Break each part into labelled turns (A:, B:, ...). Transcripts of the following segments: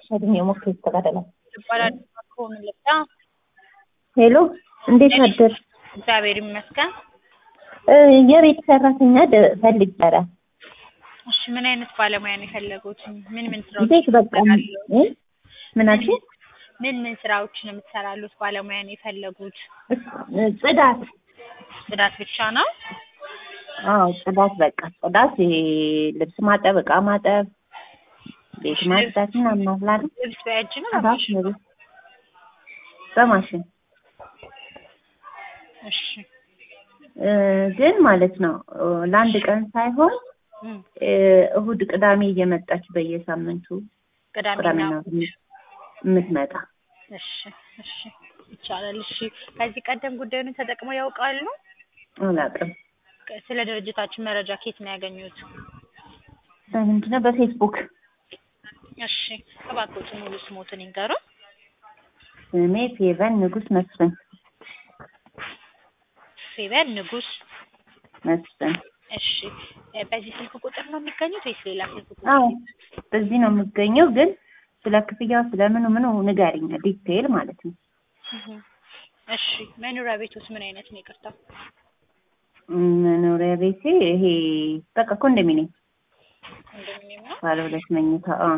A: ሸድኝ የሞክር ይስተካከላል።
B: ይባላል ከሆኑ ልብዳ
A: ሄሎ እንዴት አደር?
B: እግዚአብሔር ይመስገን።
A: እ የቤት ሰራተኛ ደ- ፈልግ ነበረ።
B: እሺ ምን አይነት ባለሙያ ነው የፈለጉት? ምን ምን ስራዎች
A: ቤት በቃ
B: ይሰራሉ?
A: እ? ምን አልሽኝ?
B: ምን ምን ስራዎችን የምትሰራሉት ባለሙያ ነው የፈለጉት?
A: እ፣ ጽዳት
B: ጽዳት ብቻ ነው?
A: አዎ ጽዳት በቃ ጽዳት፣ ይሄ ልብስ ማጠብ፣ እቃ ማጠብ፣ ቤት ማጽዳት ምናምን አለ አይደል?
B: ልብስ በእጅ ነው
A: ጽዳት
B: በማሽን?
A: ነው ቤት በማሽን
B: እሺ
A: እ፣ ግን ማለት ነው እ፣ ለአንድ ቀን ሳይሆን
B: እም፣
A: እ፣ እሁድ ቅዳሜ እየመጣች በየሳምንቱ
B: ቅዳሜና
A: ቅዳሜና
B: እሑድ።
A: እሑድ የምትመጣ
B: እሺ እሺ ይቻላል። እሺ ከዚህ ቀደም ጉዳዩን ተጠቅመው ያውቃሉ?
A: አላውቅም።
B: ስለ ድርጅታችን መረጃ ከየት ነው ያገኙት?
A: በምንድን ነው በፌስቡክ
B: እሺ እባክዎት ሙሉ ስሞትን ይንገሩን።
A: ስሜ ፌቨን ንጉስ መስፍን
B: ፌቨን ንጉስ።
A: መስፍን።
B: እሺ እ፣ በዚህ ስልክ ቁጥር ነው የሚገኙት ወይስ ሌላ ስልክ ቁጥር?
A: አዎ በዚህ ነው የምገኘው። ግን ስለ ክፍያው ስለምኑ ምኑ ንገሪኝ፣ ዲቴይል ማለት ነው።
B: እህ፣ እሺ መኖሪያ ቤቶስ ምን አይነት ነው? ይቅርታ
A: መኖሪያ ቤቴ ይሄ በቃ ኮንዶሚኒየም
B: ኮንዶሚኒየም ነው።
A: ባለ ሁለት መኝታ። አዎ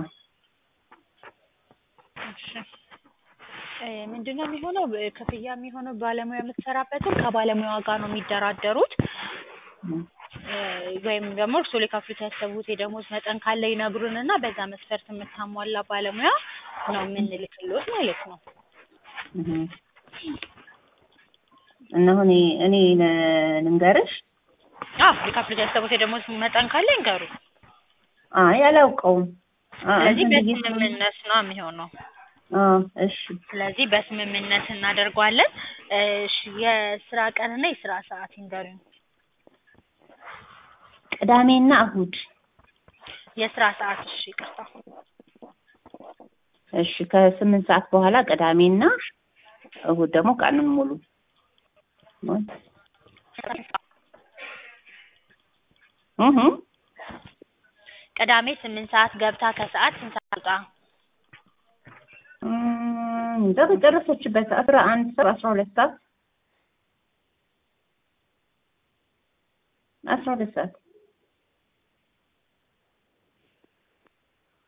B: እሺ እ፣ ምንድነው የሚሆነው? እ፣ ክፍያ የሚሆነው ባለሙያ የምትሰራበትን ከባለሙያዋ ጋር ነው የሚደራደሩት
A: እም፣
B: እ፣ ወይም ደግሞ እርስዎ ሊከፍሉት ያሰቡት የደሞዝ መጠን ካለ ይነግሩን እና በዛ መስፈርት የምታሟላ ባለሙያ ነው የምንልክልዎት ማለት ነው።
A: እህ። እና አሁን እኔ ነ- ልንገርሽ፣
B: አዎ ሊከፍሉት ያሰቡት የደሞዝ መጠን ካለ ይንገሩ።
A: አይ አላውቀውም። አ-
B: ስለዚህ
A: እንትን ብዬሽ ነው።
B: በስምምነት ነው የሚሆነው።
A: አዎ እሺ
B: ስለዚህ በስምምነት እናደርገዋለን። እሺ የስራ ቀንና የስራ ሰዓት ይንገሩኝ።
A: ቅዳሜና እሁድ።
B: የስራ ሰዓት እሺ ይቅርታ።
A: እሺ ከስምንት ሰዓት በኋላ ቅዳሜና እሁድ ደግሞ ቀኑን ሙሉ እህ
B: ቅዳሜ ስምንት ሰዓት ገብታ ከሰዓት ስንት ሰዓት ትወጣ?
A: እም፣ በጨረሰችበት አስራ አንድ ሰዓት አስራ ሁለት ሰዓት አስራ ሁለት ሰዓት